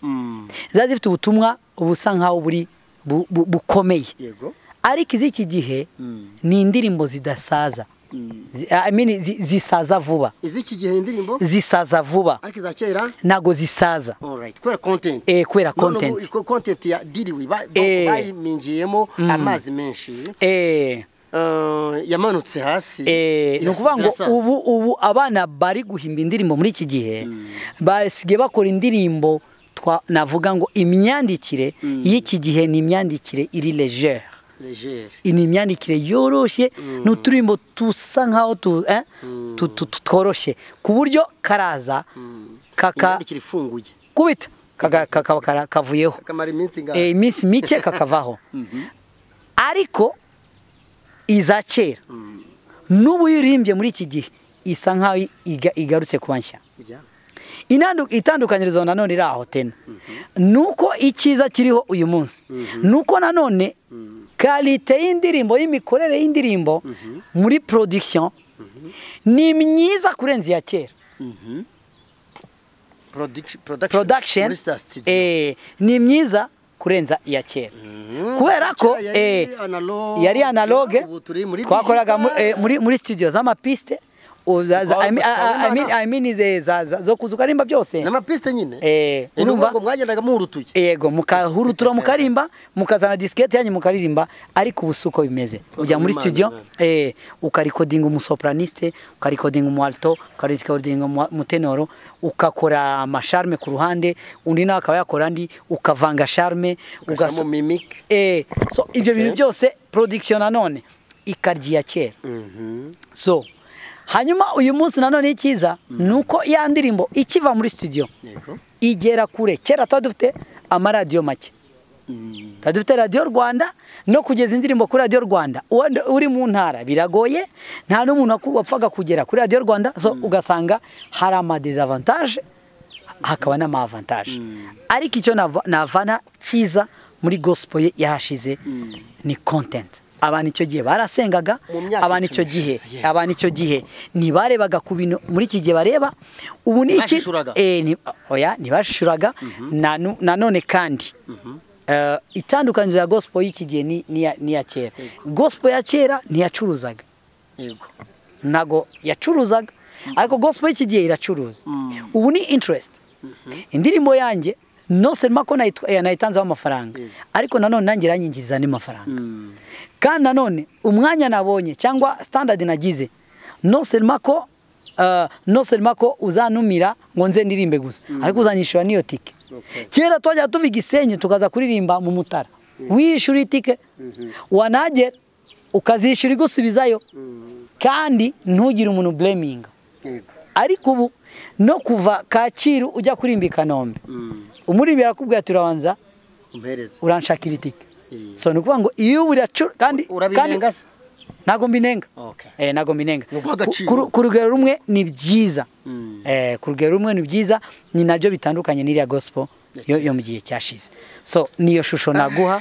zari zifite ubutumwa busa nkaho buri bu- bu- bukomeye yego ariko iz'iki gihe Mm. ni indirimbo zidasaza Mm. Zi- I mean, zi- zisaza vuba iz'iki gihe ni indirimbo zisaza vuba ariko iza kera ntago zisaza Alright, kubera content Eh, kubera None ubu content. iko- content ya diriwe ba- ba- Eh. bayimingiyemo Mm. amazi menshi Eh, Eh, yamanutse hasi eh, ni Yes, ukuvuga ngo zirasaza. ubu ubu abana bari guhimba indirimbo muri iki gihe basigaye bakora indirimbo twa- navuga ngo imyandikire y'iki gihe ni imyandikire iri legere Legere. ni imyandikire yoroshye ni uturimbo dusa nkaho tu- eh, tu- tu- tu- tworoshye ku buryo karaza kaka imyandikire ifunguye kubita kaka- kakaba kara- kavuyeho kamara iminsi Eh, ngaho iminsi mike kakavaho ariko iza kera n'ubu iyo uririmbye muri iki gihe isa nk'aho iga- igarutse kuba nshya Ujya. Inandu- itandukanyirizo nanone iri aho tena nuko icyiza kiriho uyu munsi nuko nanone karite y'indirimbo y'imikorere y'indirimbo muri production ni myiza kurenza iya kera Mhm. Product- production production muri Star Studio. eh, ni myiza kurenza iya kera Mhm. kubera ko Kera eh, yari analog- yari analoge ubu turi muri twakoraga mu- digital. eh, muri muri studio z'amapiste u- za- za- Zikora I mean- gusa I- I- I mean- Imana. I mean ze- za- za- zo kuzuka rimba byose n'amapiste nyine Eh, Eh, ni urumva? ukuvuga ngo mwagendaga muhurutuye yego mukahurutura mukarimba mukazana disikete yanyu mukaririmba ariko ubu si uko bimeze ujya muri Imana, studio Imana. eh, ukarikodinga umusopraniste ukarikodinga umualto ukarikodinga umu- umutenoro ukakora amasharme ku ruhande undi nawe akaba yakora andi ukavanga sharme ugashyiramo ugaso- mimic Eh, so ibyo bintu Okay. byose production nanone ikarya iya kera so hanyuma uyu munsi nanone icyiza ni uko ya ndirimbo ikiva muri studio yego igera kure kera tuba dufite amaradiyo make Mm. tuba dufite radiyo rwanda no kugeza indirimbo kuri radiyo rwanda Uwenda uri mu ntara biragoye nta n'umuntu waku- wapfaga kugera kuri radiyo rwanda so ugasanga hari amadezavantaje hakaba n'amavantaje ariko icyo nava- navana cyiza muri gospel ye yahashize ni content abantu icyo gihe barasengaga Mu myaka abantu icyo icumi gihe ishize, yeah. abantu icyo gihe ntibarebaga ku bintu muri iki gihe bareba ubu ni iki Bashishuraga. eh, ni- oya ntibashishuraga nanu- nanone kandi eh, itandukanirizo ya gospel y'iki gihe ni- ni iya- ni iya kera gospel ya kera ntiyacuruzaga yego ntago yacuruzaga ariko gospel y'iki gihe iracuruza ubu ni interest indirimbo yanjye nose ko nayitanzeho amafaranga ariko nanone nanjye iranyingiriza andi mafaranga kandi nanone umwanya nabonye cyangwa standard nagize nose ko nose ko uzanumira ngo nze ndirimbe gusa ariko uzanyishyura n'iyo tike kera twajya tuva igisenyi tukaza kuririmba mu mutara wishyura itike wanagera ukazishyura igusubizayo kandi ntugire umuntu bureminga ariko ubu no kuva kacyiru ujya kurimba i kanombe umuririmbyi arakubwira ati urabanza uranshakira itike so ni ukuvuga ngo iyo buracura kandi ntabwo mbinenga ntabwo mbinenga ku rugero rumwe ni byiza ku rugero rumwe ni byiza ni nabyo bitandukanye n'iriya gospel yo mu gihe cyashize so niyo shusho naguha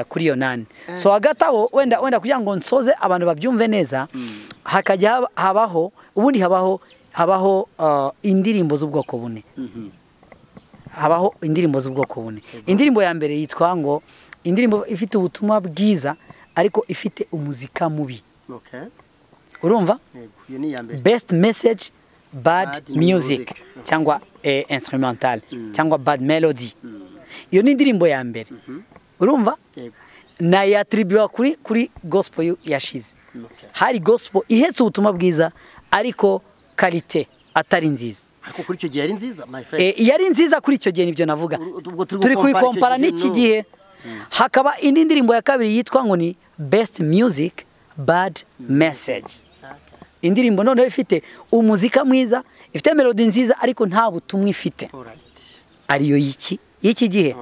kuri iyo nani so hagati aho wenda wenda kugira ngo nsoze abantu babyumve neza hakajya habaho ubundi habaho habaho indirimbo z'ubwoko bune habaho indirimbo z'ubwoko bune indirimbo ya mbere yitwa ngo indirimbo ifite ubutumwa bwiza ariko ifite umuzika mubi urumva besiti meseji badi miyuzike cyangwa instrumentale cyangwa badi melodi iyo ni indirimbo ya mbere urumva nayatiribiwa kuri kuri gospel yashize hari gospel ihetse ubutumwa bwiza ariko karite atari nziza ariko kuri icyo gihe yari nziza yari nziza kuri icyo gihe nibyo navuga turi kubikompara n'iki gihe hakaba indi ndirimbo ya kabiri yitwa ngo ni besiti miyuzike badi meseji indirimbo noneho ifite umuzika mwiza ifite melodi nziza ariko nta butumwa ifite ariyo y'iki y'iki gihe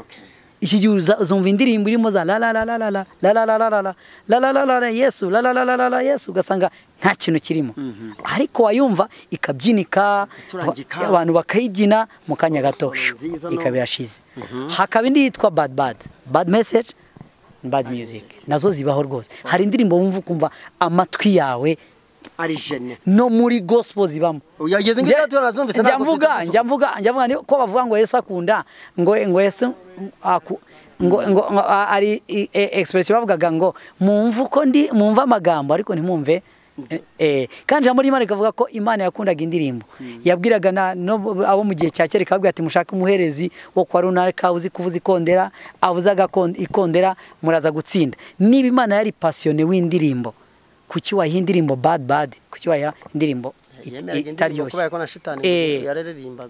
iki gihe uzumva indirimbo irimo za la la la la la la la la la la la la la la la la yesu la la la la la la yesu ugasanga nta kintu kirimo ariko wayumva ikabyinika abantu bakayibyina mu kanya gato ikaba irashize hakaba indi yitwa bad bad bad message bad music nazo zibaho rwose hari indirimbo wumva ukumva amatwi yawe ari jene no muri gospel zibamo yageze ngira ati urazumvise njya mvuga njya mvuga njya mvuga ko bavuga ngo Yesu akunda ngo ngo Yesu aku ngo ngo ari expression bavugaga ngo mumva uko ndi mumva amagambo ariko ntimumve eh kandi jambo ry'Imana ikavuga ko Imana yakundaga indirimbo yabwiraga na abo mu gihe cya kera ikabwira ati mushaka umuherezi wo kwa runaka uzi kuvuza ikondera avuzaga ikondera muraza gutsinda niba Imana yari passionné w'indirimbo kuki wayiha indirimbo bad bad kuki wayiha indirimbo itaryoshye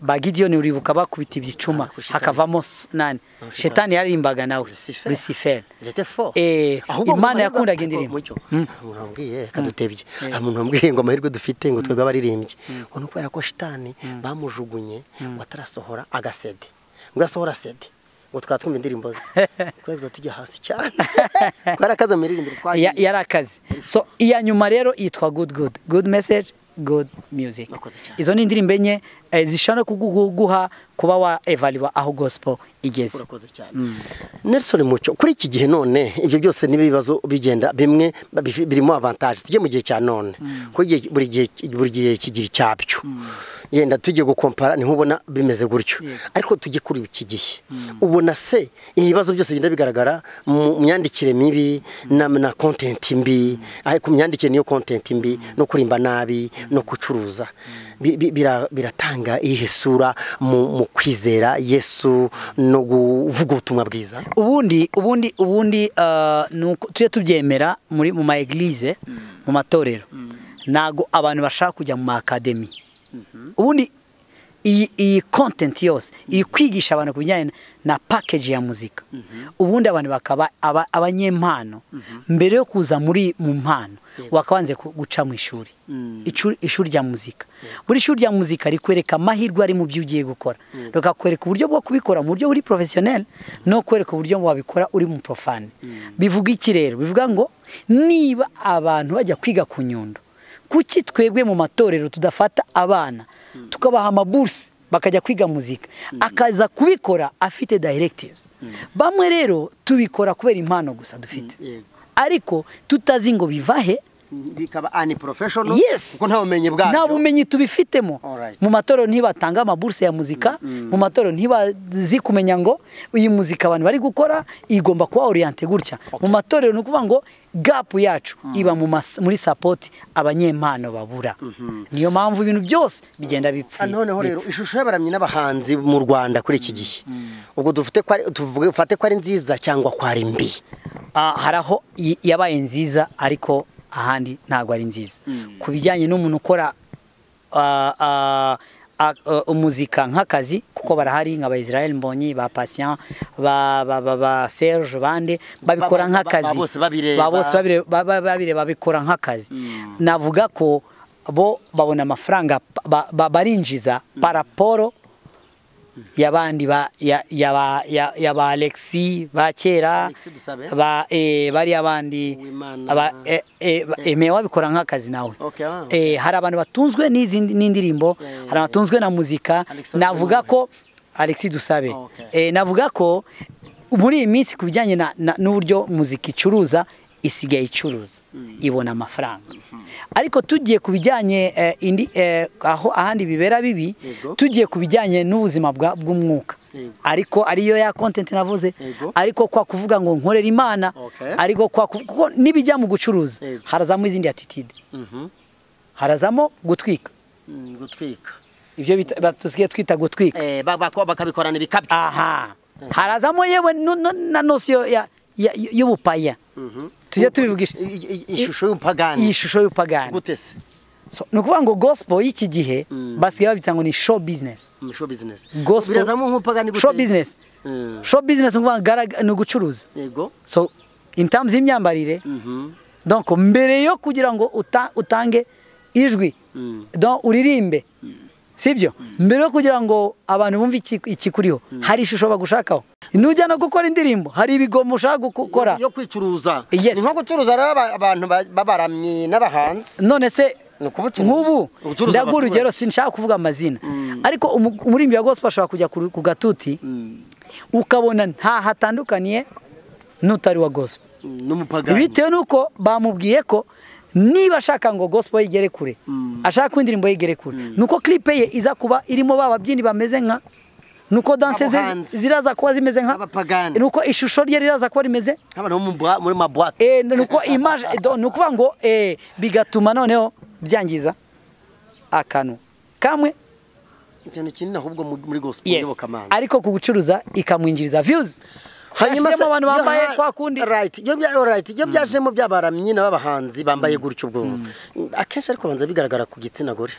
bagidiyoni uribuka bakubita ibicuma hakavamo nani shetani yaririmbaga nawe rusiferi imana yakundaga indirimbo umuntu wambwiye kadutebye umuntu wambwiye ngo amahirwe dufite ngo twebwe abaririmbyi ngo ni ukubera ko shitani bamujugunye ngo atarasohora agasede ngo asohora sede ngo twaba twumva indirimbo ze kubera tujya hasi cyane kubera akazi mu miririmbire twagiye yari akazi so iya nyuma rero yitwa good good good message good music izo ni indirimbo enye zishobora kuguha kuba wa evariwa aho gospel igeze nelson mucyo kuri iki gihe none ibyo byose n'ibibazo bigenda bimwe birimo avantaje tujye mu gihe cya none buri gihe buri gihe kigira icyabyo yenda tujye gukompara ntihubona bimeze gutyo ariko tujye kuri iki gihe ubona se ibibazo byose bigenda bigaragara mu myandikire mibi na kontenti mbi ku myandikire niyo kontenti mbi no kurimba nabi no gucuruza biratanga iyihe sura mu kwizera yesu no kuvuga ubutumwa bwiza ubundi ubundi ubundi tujye tubyemera muri mu ma egilize mu matorero ntabwo abantu bashaka kujya mu makademi ubundi iyi kontenti yose iyi kwigisha abantu ku bijyanye na pakeji ya muzika ubundi abantu bakaba abanyempano mbere yo kuza muri mu mpano wakabanze guca mu ishuri ishuri rya muzika buri shuri rya muzika rikwereka amahirwe ari mu byo ugiye gukora rikakwereka uburyo bwo kubikora mu buryo buri porofesiyoneri no kwereka uburyo wabikora uri mu profani bivuga iki rero bivuga ngo niba abantu bajya kwiga ku nyundo kuki twebwe mu matorero tudafata abana tukabaha amaburse bakajya kwiga muzika akaza kubikora afite dayiregitivu bamwe rero tubikora kubera impano gusa dufite ariko tutazi ngo bivahe bikaba ani porofeshono kuko nta bumenyi bwabyo nta bumenyi tubifitemo mu matorero ntibatange amaburse ya muzika mu matorero ntibazi kumenya ngo iyi muzika abantu bari gukora igomba kuba oriyante gutya mu matorero ni ukuvuga ngo gapu yacu iba mu mas- muri sapoti abanyempano babura niyo mpamvu ibintu byose bigenda bipfa noneho rero ishusho y'abaramyi n'abahanzi mu Rwanda kuri iki gihe ubwo dufite ko ari tuvuge ufate ko ari nziza cyangwa ko ari mbi Ah, hari aho i- yabaye nziza ariko ahandi ntabwo ari nziza ku bijyanye n'umuntu ukora ah, ah, ah, eh, umuzika nk'akazi kuko barahari nka ba Israel Mbonyi ba Patient ba, ba, ba, ba Serge Bande babikora Ba- ba- ba- ba- nk'akazi bose babireba. Ba- bose babire- ba- ba- babireba babikora nk'akazi navuga ko bo babona amafaranga ba- ba- barinjiza paraporo y'abandi ba ya- y'aba- ya- y'aba Alexis ba kera Alexis Dusabe. ba eh, bariya bandi Uwimana. aba eh, eh, ba- emeye wabikora nk'akazi nawe Okay, ah. Eh, hari abantu batunzwe n'izindi- n'indirimbo Yeah, yeah, hari abatunzwe na muzika Alexandre navuga ko Alexis Dusabe Okay. Eh, navuga ko muri iyi minsi ku bijyanye na- na- n'uburyo muzika icuruza isigaye icuruza ibona amafaranga ariko tugiye ku bijyanye eh, indi- eh, aho ahandi bibera bibi Yego. tugiye ku bijyanye n'ubuzima bwa- bw'umwuka Yego. ariko ariyo ya content navuze Yego. ariko kwa kuvuga ngo nkorera imana Okay. ariko kwa kuv- kuko nibijya mu gucuruza Yego. harazamo izindi attitude harazamo gutwika Mm, gutwika ibyo bita- ba- tusigaye twita gutwika Eh, ba- bako- bakabikorana ibikabyo aha harazamo yewe nu- nu- na nosiyo ya- ya- y'ubupaya Mhm. tujye tubivugisha I- i- i- ishusho y'ubupagani iyi shusho y'ubupagani gute se So, ni ukuvuga ngo gospel y'iki gihe Mm. basigaye babita ngo ni show business Mm, show business Gospel- birazamo nk'ubupagani gute show business Mm. show business ni ukuvuga gara- ni ugucuruza yego so in terms y'imyambarire Mhm. donc mbere yo kugira ngo uta- utange ijwi Mm. donc uririmbe sibyo mbere yo kugira ngo abantu bumve iki- ikikuriho hari ishusho bagushakaho nujya no gukora indirimbo hari ibigomo ushaka gukora yo kwicuruza Yes. ni nko gucuruza rero aba- abantu ba- b'abaramyi n'abahanzi none se Ni ukubucuruza. nk'ubu Ubucuruzi ndaguha abaturage. urugero sinshaka kuvuga amazina ariko umu- umuririmbyi wa gospel ashobora kujya ku ku gatuti ukabona nta hatandukaniye n'utari wa gospel Mm, n'umupagani bitewe n'uko bamubwiye ko niba ashaka ngo gospel ye igere kure ashaka ko indirimbo ye igere kure nuko clipe ye iza kuba irimo ba babyinnyi bameze nka nuko danse ze Abahanzi. ziraza kuba zimeze nka Abapagani. nuko ishusho rye riraza kuba rimeze nk'abantu bo mu bwa- muri mabwate eh, nuko image do- ni ukuvuga ngo eh, bigatuma noneho byangiza akantu kamwe ikintu kinini ahubwo mu- muri gospel yes y'iyobokamana ariko ku gucuruza ikamwinjiriza views se- hashyizemo abantu iyo bambaye ha- kwa kundi right iyo bya alright iyo byajemo byabaramyi n'abahanzi bambaye gutyo ubwo akenshi ariko banza bigaragara ku gitsina gore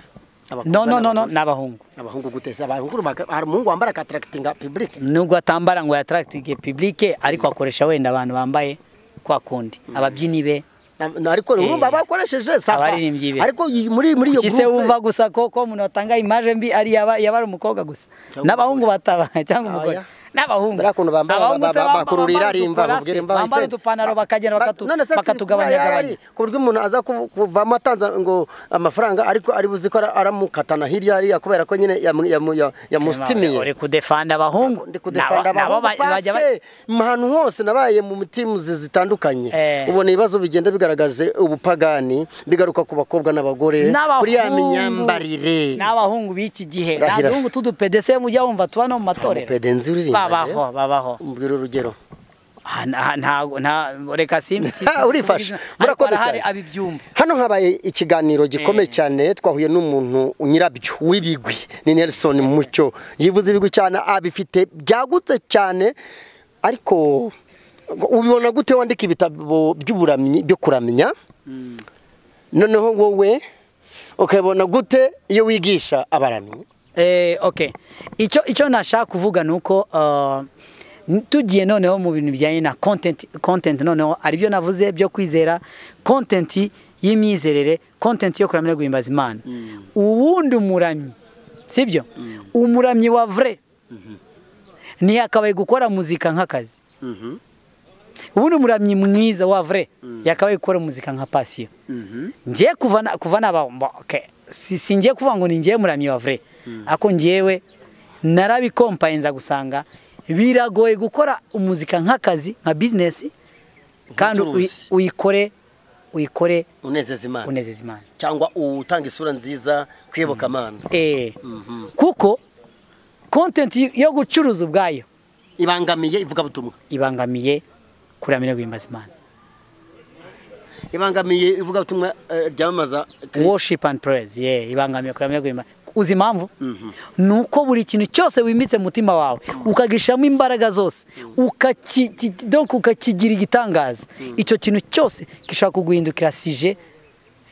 Abakobwa no no no no n'abagore. ni abahungu abahungu guteza abahungu baka- hari umuhungu wambara katarakitinga public nubwo atambara ngo yatarakitinge publike ariko akoresha wenda abantu bambaye kwa kundi ababyinnyi be Na- na- ariko urumva Eh. bakoresheje sawa. Abaririmbyi be. ariko iyi- muri muri iyo kuki se groupe- wumva gusa ko ko umuntu watanga imaje mbi ari yaba yaba ari umukobwa gusa Cyangwa n'abahungu bataba cyangwa Oya. umugore n'abahungu Buriya kuntu bambara, Abahungu ba- se ba- bamba- bakurura bambara irari imva, udukora bakubwira se, imva bambara ifite. udupanaro bakagenda Ba- bakatu- none se si bakatugabanya kuba yari gabanya ari ku buryo umuntu aza kuv- kuvamo atanze ngo amafaranga ariko ari buzi ko ara- aramukatana hirya hariya kubera ko nyine yamu- yamu- ya- yamusitimiye uri kudefanda abahungu ndi kudefanda Nabo- nabo abahungu ba- bajya ba- paske mu hantu hose nabaye mu timu zi- zitandukanye Eh. ubona ibibazo bigenda bigaragaje ubupagani bigaruka ku bakobwa n'abagore kuri ya myambarire n'abahungu b'iki gihe nta Rahira. duhungu tudupedese mujya wumva tuba no mu matorero Umupede nzi uririmba babaho babaho mbwira urugero Ah, nta- nta- nta- reka simbi si- Ah, urifashe. ariko Murakoze arahari cyane. abibyumva hano habaye ikiganiro gikomeye Eh. cyane twahuye n'umuntu nyirabyo w'ibigwi ni Nelson Mucyo yivuze ibigwi cyane abifite byagutse cyane ariko ubibona gute wandika ibitabo by'uburamyi byo kuramya noneho wowe ukabibona gute iyo wigisha abaramyi Eh, okay icyo icyo nashaka kuvuga ni uko uh, n- tugiye noneho mu bintu bijyanye na content content noneho ari byo navuze byo kwizera content y'imyizerere content yo kuramya no guhimbaza imana uwundi umuramyi sibyo umuramyi wa vrai ntiyakabaye gukora muzika nk'akazi ubundi umuramyi mwiza wa vrai yakabaye gukora muzika nka pasiyo ngiye kuva na- kuva naba mba- okay. si singiye kuvuga ngo ni ngiye muramyi wa vrai ako ngiyewe narabikompayenza gusanga biragoye gukora umuzika nk'akazi nka business kandi uyi- Nk'ubucuruzi. uyikore uyikore unezeza imana unezeza imana cyangwa utanga isura nziza ku iyobokamana eh kuko content y- yo gucuruza ubwayo ibangamiye ivugabutumwa ibangamiye kuramya no guhimbaza imana ibangamiye ivugabutumwa ryamamaza worship and praise yeah ibangamiye kuramya guhimba uzi impamvu nuko buri kintu cyose wimbitse mu mutima wawe ukagishamo imbaraga zose ukaki donc ukakigira igitangaza icyo kintu cyose gishaka kuguhindukira sije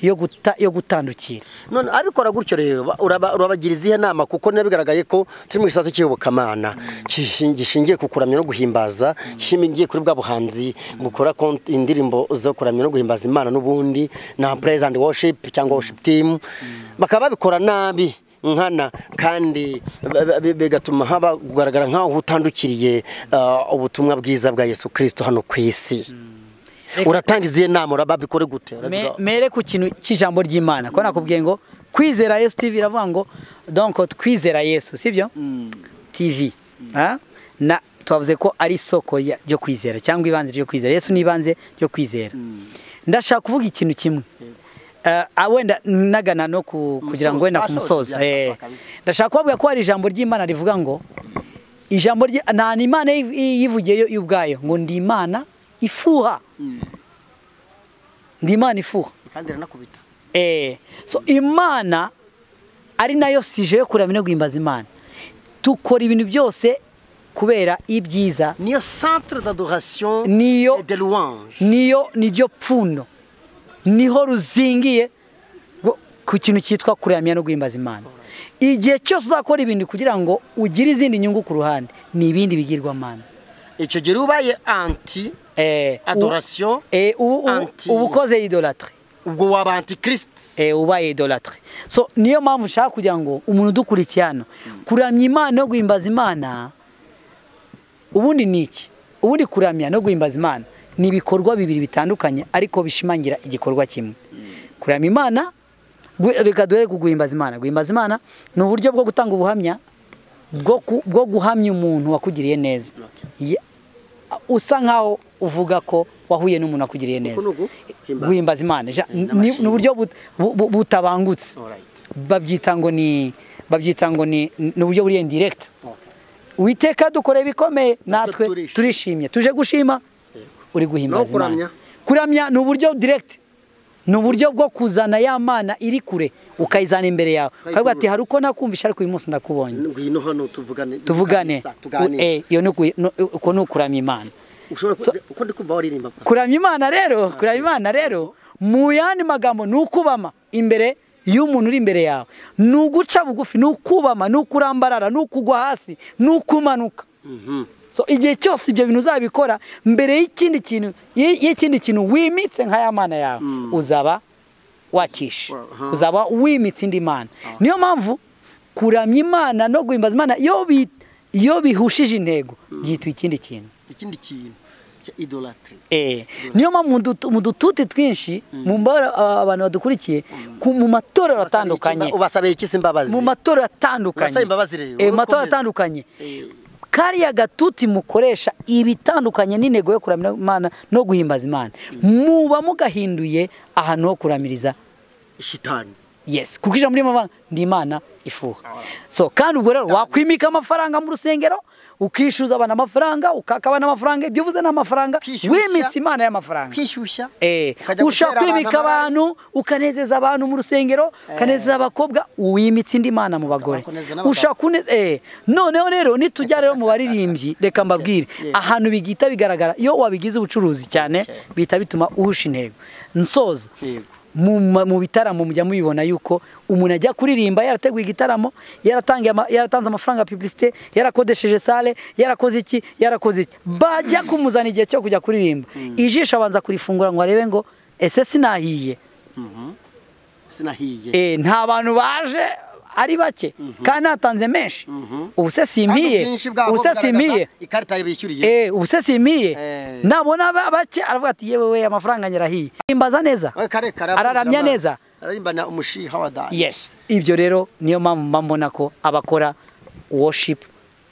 yo guta yo gutandukira none abikora gutyo rero ba- uraba- urabagira izihe nama kuko bigaragaye ko turi mu gisata cy'iyobokamana gishin- gishingiye ku kuramya no guhimbaza gishingiye kuri bwa buhanzi bukora kont- indirimbo zo kuramya no guhimbaza imana n'ubundi na praise and worship cyangwa worship team bakaba babikora nabi nkana kandi ba- ba- bi- bigatuma haba kugaragara nk'aho utandukiriye uh, ubutumwa bwiza bwa yesu kirisito hano ku isi uratanga izihe nama urababikore gute Me- mere ku kintu cy'ijambo ry'imana ko nakubwiye ngo kwizera yesu tv iravuga ngo donc twizera yesu sibyo tv Ah? na twavuze ko ari isoko ya- ryo kwizera cyangwa ibanze ryo kwizera yesu ni ibanze ryo kwizera ndashaka kuvuga ikintu kimwe Eh, ah, wenda nagana no ku- kugira ngo wenda Umusozo, kumusoza byapfa Eh, kabisa. ndashaka kubavuga ko hari ijambo ry'imana rivuga ngo ijambo rye nta n'imana yi- yi- yivugiyeyo yo ubwayo ngo ndi imana ifuha ndi imana ifuha kandi iranakubita Eh, so imana ari nayo sije yo kuramya no guhimbaza imana dukora ibintu byose kubera ibyiza niyo centre d'adoration Niyo- et de louange niyo niryo pfundo niho ruzingiye rwo- ku kintu cyitwa kuramya no guhimbaza imana igihe cyose uzakora ibintu kugira ngo ugire izindi nyungu ku ruhande ni ibindi bigirwamana icyo gihe ubaye anti Eh, u- adoration eh, ubu- ubu- anti- uba ukoze idolatry ubwo waba antikirisiti eh, uba idolatre so niyo mpamvu nshaka kugira ngo umuntu udukurikiye hano kuramya imana no guhimbaza imana ubundi ni iki ubundi kuramya no guhimbaza imana ni ibikorwa bibiri bitandukanye ariko bishimangira igikorwa kimwe kuramya imana gu- reka duhere ku guhimbaza imana guhimbaza imana ni uburyo bwo gutanga ubuhamya bwo ku- bwo guhamya umuntu wakugiriye neza Ya- usa nkaho uvuga ko wahuye n'umuntu wakugiriye neza ni uguhimbaza. guhimbaza imana Ja- Eh, ni ni n'amashimwe. uburyo but- bu- bu- butabangutse Alright. babyita ngo ni babyita ngo ni ni uburyo buri indirekita witeka dukore ibikomeye natwe turishimye. turishimye tuje gushima uri guhimbaza Naho kuramya? imana kuramya ni uburyo direct ni uburyo bwo kuzana ya mana iri kure ukayizana imbere yawe ukavuga ati hari uko nakumvisha ariko uyu munsi ndakubonye ngwino hano tuvugane tuvugane kabisa, tuganire Eh, iyo ni uku- no- uko ni ukuramya imana ushobora ku- uko ndi kumva waririmba pa. kuramya imana rero kuramya imana rero mu yandi magambo ni ukubama imbere y'umuntu uri imbere yawe ni uguca bugufi ni ukubama ni ukurambarara ni ukugwa hasi ni ukumanuka Mhm. so igihe cyose ibyo bintu uzabikora mbere y'ikindi kintu y- y'ikindi kintu wimitse nka ya mana yawe uzaba wakishe Wa- aha. uzaba wimitse indi mana niyo mpamvu kuramya imana no guhimbaza imana iyo bi- iyo bihushije intego byitwa ikindi kintu ikindi kintu cya idolatiri Eh, niyo mpamvu mu dutu- mu dututi twinshi mu mbara aba- abantu badukurikiye ku- mu matorero atandukanye ubasabeye iki se imbabazi mu matorero atandukanye Basaba imbabazi rero, Eh, mu matorero ukomeze. atandukanye Eh, kariya gatuti mukoresha ibitandukanye n'intego yo kuramya imana no guhimbaza imana muba mugahinduye ahantu ho kuramiriza shitani yes kuko ijambo ririmo avuga ngo, ndi imana ifuha so kandi ubwo rero wakwimika amafaranga mu rusengero ukishyuza abantu amafaranga ukaka abantu amafaranga ibyo uvuze ni amafaranga Kwishyushya. wimitse imana y'amafaranga kwishyushya Eh, ukajya ushaka gutera kwimika amabara. abantu ukanezeza abantu mu rusengero ukanezeza abakobwa wimitse indi mana mu bagore Ukanezeza n'abagabo. ushaka une- eh, noneho rero nitujya rero mu baririmbyi reka mbabwire yeah. ahantu bigita bigaragara iyo wabigize ubucuruzi cyane Okay. bihita bituma uhusha intego nsoza Yego. mu, ma- mu bitaramo mujya mubibona yuko umuntu ajya kuririmba yarateguye igitaramo yaratangiye ama- yaratanze amafaranga ya publicité yarakodesheje sale yarakoze iki yarakoze iki bajya kumuzana igihe cyo kujya kuririmba ijisho abanza kurifungura ngo arebe ngo ese sinahiye sinahiye e, nta bantu baje ari bake kandi natanze menshi ubu se Kandi simpiye ubwinshi bwabo ubu se bugaragaza simpiye ikarita bishyuriye Eh, ubu se simiye Eh. nabona ba- bake aravuga ati yewe we amafaranga nyarahiye imbaza neza We kare kare araramya amazi. neza ararimbana umushiha wa dani yes ibyo rero niyo mpamvu mba mbona ko abakora worship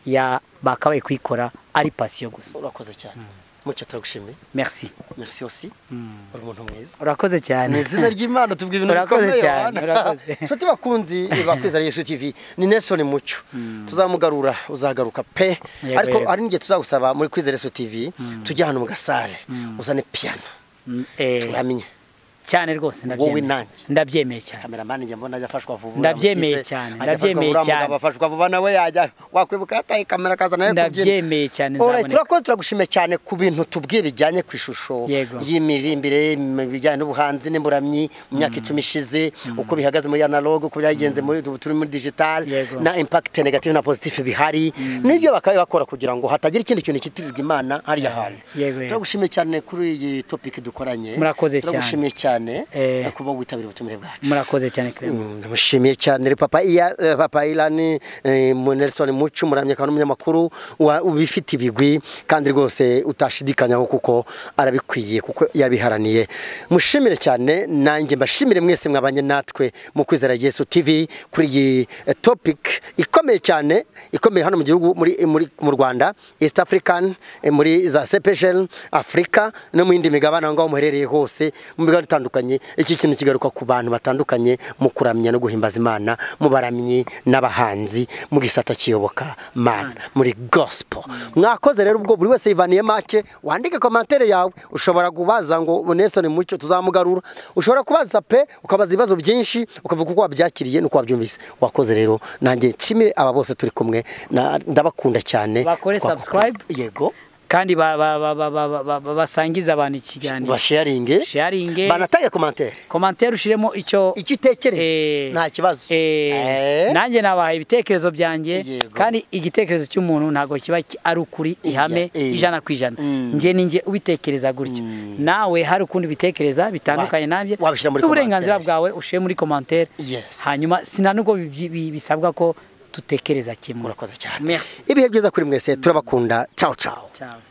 ya bakabaye kuyikora ari pasiyo gusa urakoze cyane mucyo turagushimiye merci merci aussi uri umuntu mwiza urakoze mu cyane izina ry'imana tubwira ibintu Urakoze bikomeye cyane, Yohana. urakoze. nshuti bakunzi bakwizera yesu tv ni nelson mucyo tuzamugarura uzagaruka pe Yego, ariko yego. hari n'igihe tuzagusaba muri kwizera yesu tv tujye ahantu mu gasare uzane piyano Eh, turamye cyane rwose wowe ndabyemeye nanjye ndabyemeye cyane kameramani njya mbona ajya afashwa vuba Ndabyemeye cyane, ndabyemeye cyane. afashwa vuba nawe yajya wakwibuka yataye kamera akaza nawe kubyina ndabyemeye cyane Alright, nzaboneka turakoze turagushimiye cyane ku bintu tubwiye bijyanye ku ishusho Yego. y'imirimbire mu bijyanye n'ubuhanzi n'imburamyi mu myaka icumi ishize uko bihagaze muri analog uko byagenze muri ubu turi muri digital Yego. na impact negative na positive bihari n'ibyo bakaba bakora kugira ngo hatagira ikindi kintu kitirirwa imana hariya hantu Yego, yego. turagushimiye cyane kuri iyi topic dukoranye Murakoze cyane. turagushimiye cyane Eh. no kuba witabiriye ubutumire bwacu murakoze cyane kirema Mm, ndamushimiye cyane papa iya eh, papa Ilan eh, mu Nelson Mucu muramye akaba n'umunyamakuru wa- ubifite ibigwi kandi rwose utashidikanyaho kuko arabikwiye kuko yabiharaniye mushimire cyane nanjye mbashimire mwese mwabanye natwe mu kwizera Yesu TV kuri iyi eh, topic ikomeye cyane ikomeye hano mu gihugu muri muri mu Rwanda East African eh, muri za Sepeshel Africa no mu yindi migabane aho ngaho muherereye hose mu migabane itandukanye iki kintu kigaruka ku bantu batandukanye mu kuramya no guhimbaza imana mu baramyi n'abahanzi mu gisata kiyoboka mana muri gospel mwakoze rero ubwo buri wese yivaniye make wandike komantere yawe ushobora kubaza ngo Nelson mucyo tuzamugarura ushobora kubaza pe ukabaza ibibazo byinshi ukavuga uko wabyakiriye n'uko wabyumvise wakoze rero nanjye nshimire aba bose turi kumwe na- ndabakunda cyane Bakore Twakutu- subscribe. yego kandi ba- ba- ba- ba- ba- ba- ba- ba- basangize abantu ikiganiro basharinge sharinge banatage komantere komantere ushiremo icyo icyo utekereza Eh, nta kibazo Eh, Eh. nanjye nabahaye ibitekerezo byanjye Yego. kandi igitekerezo cy'umuntu ntabwo kiba ki- ari ukuri ihame eh. ijana ku ijana Mm. njye ni njye ubitekereza gutyo nawe hari ukundi ubitekereza bitandukanye Wa- nanjye wabishyira muri n'uburenganzira commentaire. bwawe ushyire muri komantere Yes. hanyuma sina nubwo bibyi- bi- bisabwa ko dutekereza kimwe murakoze cyane Merci. ibihe byiza kuri mwese turabakunda ciao ciao Ciao.